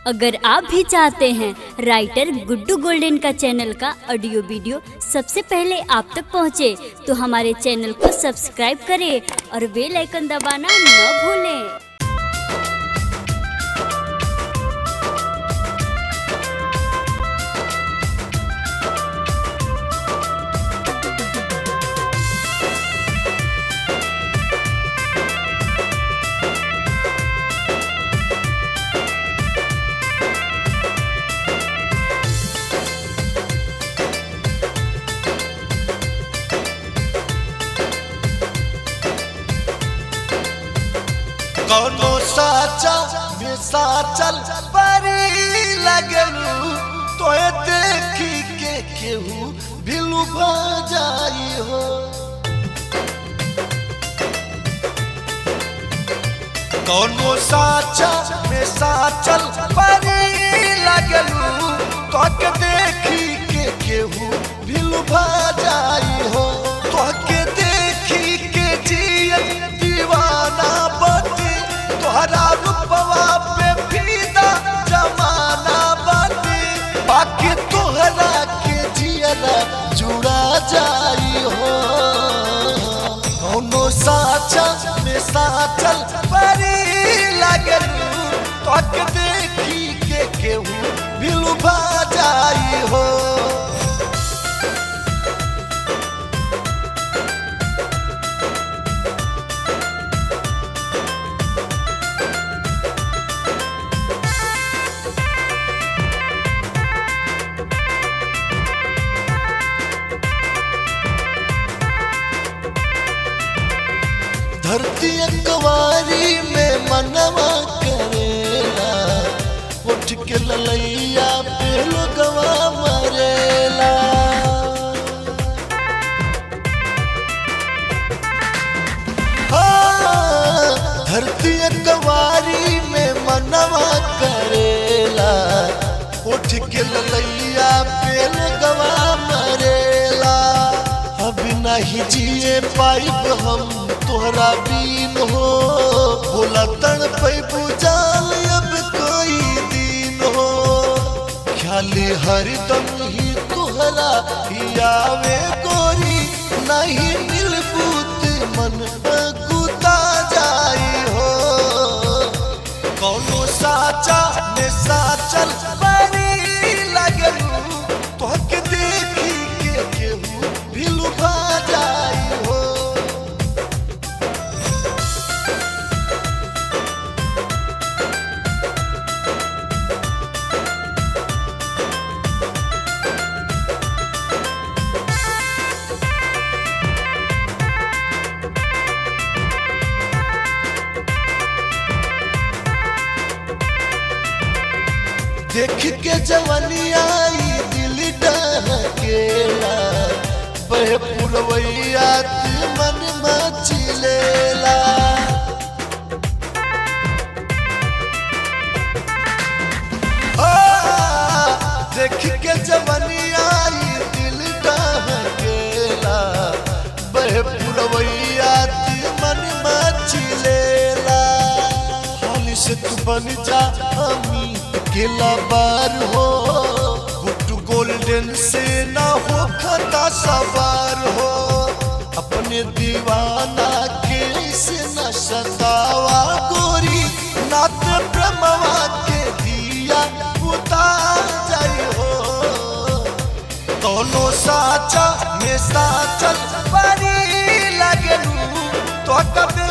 अगर आप भी चाहते हैं राइटर गुड्डू गोल्डन का चैनल का ऑडियो वीडियो सबसे पहले आप तक पहुंचे, तो हमारे चैनल को सब्सक्राइब करें और बेल आइकन दबाना न भूलें कौनो साचा में साचल परी लगलू तोए देखी के केहू भिलू जाई हो कौनो साचा में साचल परी लगलू तोके देखी के केहू भिलू जाई हो तोके देखी के जियत दीवाना बनी तोहरा रूपवा पे फीदा जमाना बनी बाकी तोहरा के जियला जुड़ा जाई हो कौनो साचा में साचल परी लगलू तोके देखी के केहू भिलू जाई हो धरती कवारी में मनवा करेला उठ के ललैया पे लोगवा मरेला हाँ, धरती कवारी में मनवा करेला उठ के ललैया पे लोगवा मरेला अब नहीं जिए पाइब हम तोहरा बीन हो भोला तन पैबू जाल अब कोई दिन हो ख्याली हरदम ही तोहरा ही आवे गोरी नहीं मिल बूत मन गुता जाई हो कौनो साचा में साचल बड़ी लगलू तोहके देखी के केहू भिलू जाई हो देख के जवानी आई दिल डहकेला बहे पुरवैया दिल मन मचिलेला आ, देख के जवानी आई दिल डहकेला बहे पुरवैया दिल मन मचिलेला हाली से तू बन जा अमीर अकेला बार हो गुड्डू गोल्डन से ना हो खता सवार हो अपने दीवाना के से न सतावा गोरी नात ब्रह्मवा के दिया उतार जाई हो दोनों साचा में साचल बड़ी लगलू तो कभी